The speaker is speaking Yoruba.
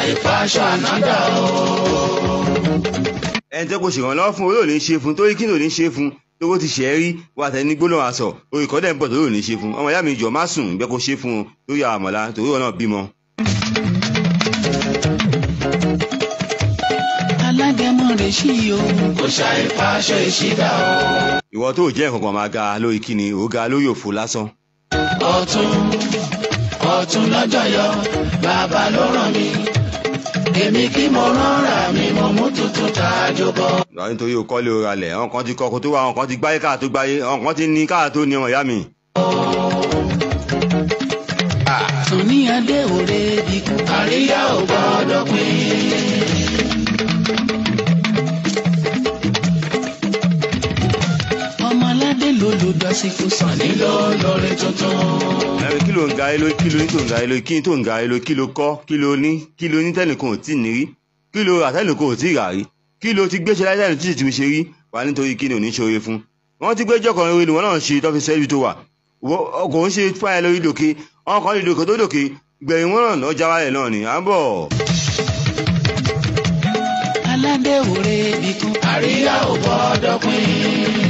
ìfàṣọ ànádà o. ẹni tẹ́ kò ṣèrànlọ́wọ́ fún olóòní ṣe fún torí kí ló ní ṣe fún tówó ti ṣe é rí wà tẹ́ ní gbólóhùn aṣọ orí kọ́dẹ̀ ń bọ̀ torí òní ṣe fún ọmọ ìyá mi jọ má sùn ìgbẹ́ kó ṣe fún un lórí àmọ̀lá torí òun náà bímọ. alágẹmọ rẹ̀ ṣí o. kò ṣà ìfàṣọ ìṣídà o. ìwọ tó jẹ́ nǹkan kan máa ga lórí kíni ó ga lórí òfo lásán. ọ̀tún ọ̀tún lọ́jọ́ yọ bàbá ló ràn mí èmi kí mo rán ra mi mo mú tuntun tá a jọ bọ. lọ́wọ́ nítorí o kọ́lé o ralẹ̀ àwọn kan ti kọ́kọ́ tó wá àwọn kan ti gbáyé káà tó gbáyé àwọn kan ti ní káà tó ní ọmọ ìyá mi. tún ní adé òre bíkú. àríyá ò gbọ́dọ̀ pín. ọmọ aládé ló lò dọ́síkú sàn nílò lórí tuntun. ẹ̀rín kí ló ń ga ẹ lórí kí ló ní tó ń ga ẹ lórí kí ní tó ń ga ẹ lórí kí ló kọ́ kí ló ní kí ló ní tẹ́nìkan ò tí ì ní rí kí ló rà tẹ́nìkan ò tí ì rà rí kí ló ti gbéṣẹ́ láyé tẹ́nìkan tí ì ṣe rí wà nítorí kí ni ò ní ṣoore fún. wọ́n ti gbé jọ́kọ̀ orin wọn náà ṣe tọ́fi sẹ́yìn tó wà kò ń ṣe fáyà lórí lòkè wọn kàn lè lòkè tó lòkè gbẹ̀yìn wọn náà lọ́jà wálẹ̀ náà ni à ń bọ̀. aládé òre bíkú. àríyá ò gbọ́dọ̀ pín.